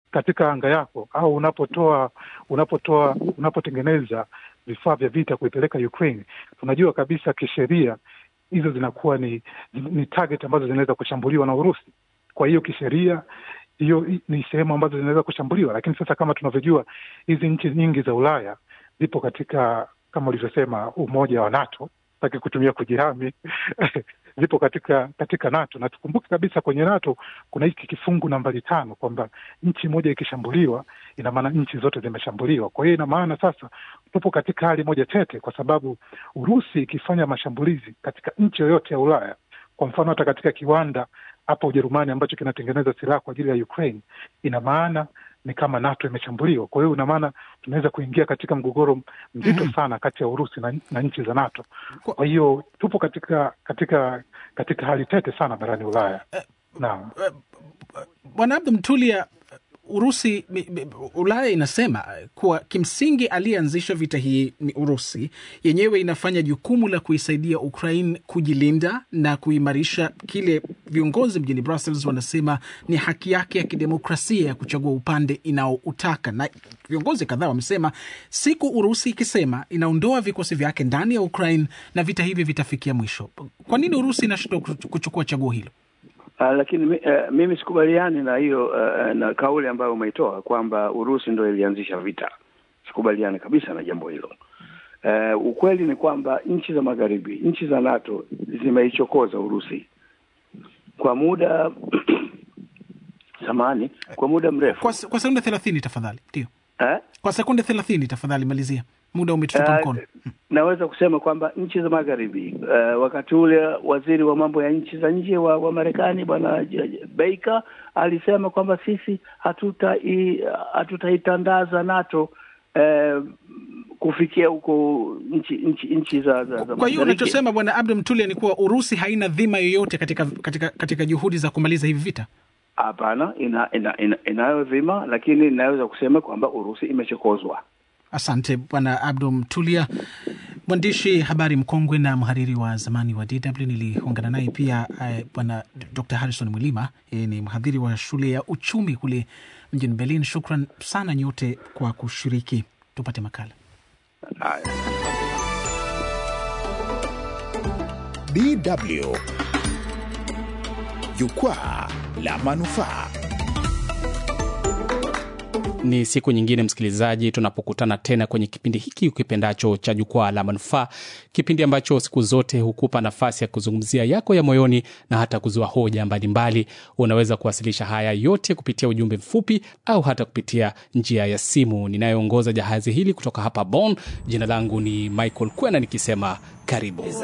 katika anga yako au unapotoa unapotoa unapotengeneza vifaa vya vita kuipeleka Ukraine, tunajua kabisa kisheria hizo zinakuwa ni, ni target ambazo zinaweza kushambuliwa na Urusi. Kwa hiyo kisheria hiyo ni sehemu ambazo zinaweza kushambuliwa, lakini sasa kama tunavyojua hizi nchi nyingi za Ulaya zipo katika kama ulivyosema umoja wa NATO, taki kutumia kujihami zipo katika katika NATO na tukumbuke kabisa kwenye NATO kuna hiki kifungu nambari tano kwamba nchi moja ikishambuliwa ina maana nchi zote zimeshambuliwa. Kwa hiyo ina maana sasa tupo katika hali moja tete, kwa sababu Urusi ikifanya mashambulizi katika nchi yoyote ya Ulaya, kwa mfano hata katika kiwanda hapa Ujerumani ambacho kinatengeneza silaha kwa ajili ya Ukraine, ina maana ni kama NATO imeshambuliwa. Kwa hiyo ina maana tunaweza kuingia katika mgogoro mzito mm -hmm. sana kati ya Urusi na, na nchi za NATO. Kwa hiyo tupo katika katika katika hali tete sana barani Ulaya. Naam, Bwana Abdu Mtulia, Urusi Ulaya inasema kuwa kimsingi aliyeanzisha vita hii ni Urusi yenyewe, inafanya jukumu la kuisaidia Ukraine kujilinda na kuimarisha kile viongozi mjini Brussels wanasema ni haki yake ya kidemokrasia ya kuchagua upande inaoutaka. Na viongozi kadhaa wamesema siku Urusi ikisema inaondoa vikosi vyake ndani ya Ukraine na vita hivi vitafikia mwisho. Kwa nini Urusi inashindwa kuchukua chaguo hilo? Uh, lakini uh, mimi sikubaliani na hiyo uh, na kauli ambayo umeitoa kwamba Urusi ndo ilianzisha vita. Sikubaliani kabisa na jambo hilo. Uh, ukweli ni kwamba nchi za magharibi, nchi za NATO zimeichokoza Urusi kwa muda samani, kwa muda mrefu. Kwa, kwa sekunde thelathini tafadhali. Ndio eh? Kwa sekunde thelathini tafadhali, malizia muda umetutupa Uh, mkono. naweza kusema kwamba nchi za magharibi uh, wakati ule waziri wa mambo ya nchi za nje wa, wa Marekani bwana Baker alisema kwamba sisi hatutai hatutaitandaza NATO uh, kufikia huko nchi nchi nchi za, za, za Kwa hiyo mashariki. unachosema bwana Abdu Mtulia ni kuwa Urusi haina dhima yoyote katika, katika, katika juhudi za kumaliza hivi vita. Hapana, ina, ina, ina, inayo dhima, lakini inaweza kusema kwamba Urusi imechokozwa. Asante bwana Abdu Mtulia, mwandishi habari mkongwe na mhariri wa zamani wa DW. Niliungana naye pia eh, bwana Dr Harrison Mwilima, yeye ni mhadhiri wa shule ya uchumi kule mjini Berlin. Shukran sana nyote kwa kushiriki. Tupate makala. Haya. DW Jukwaa la Manufaa. Ni siku nyingine msikilizaji, tunapokutana tena kwenye kipindi hiki ukipendacho cha Jukwaa la Manufaa, kipindi ambacho siku zote hukupa nafasi ya kuzungumzia yako ya moyoni na hata kuzua hoja mbalimbali. Unaweza kuwasilisha haya yote kupitia ujumbe mfupi au hata kupitia njia ya simu. Ninayoongoza jahazi hili kutoka hapa Bonn, jina langu ni Michael Kwena nikisema karibu.